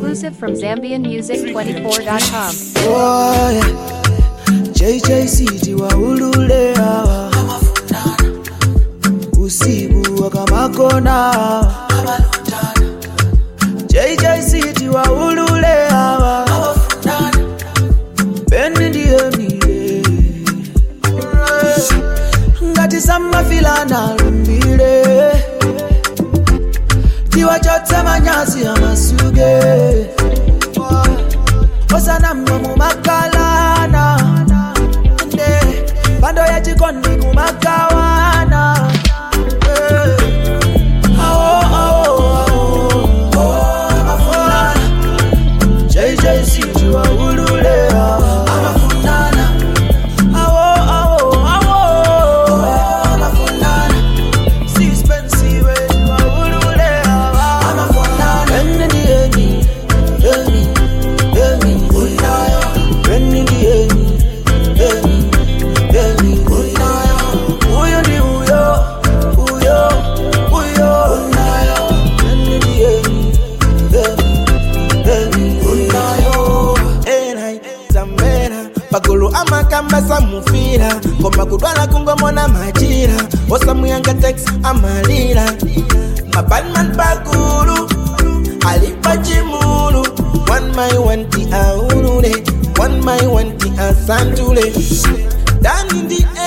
Exclusive from ZambianMusic24.com. Boy, JJC waulule hawa usiku wakamakona hawa JJC waulule hawa Beni ndiye mile ngati samafilana lumbile tiwachotse manyazi amasuge osana mwe mumakalana nde pando ya chikondi kumakawana Eh. Awo, awo, awo. Amafuna. JJC tiwaulule hawa. Awo, awo, awo. Sixpensive, tiwaulule hawa. Eni ndi eni, eni, eni. Eni ndi eni, eni, eni. Huyo ndi huyo, huyo, huyo. Eni ndi eni, eni, eni. Enai, zamera pagulu amakamba samufira ngoma kudwala kungomona majira osamuyanga tex amalira mabanman pagulu alipa chimulu one my one ti aulule one my one ti asantule dani ndi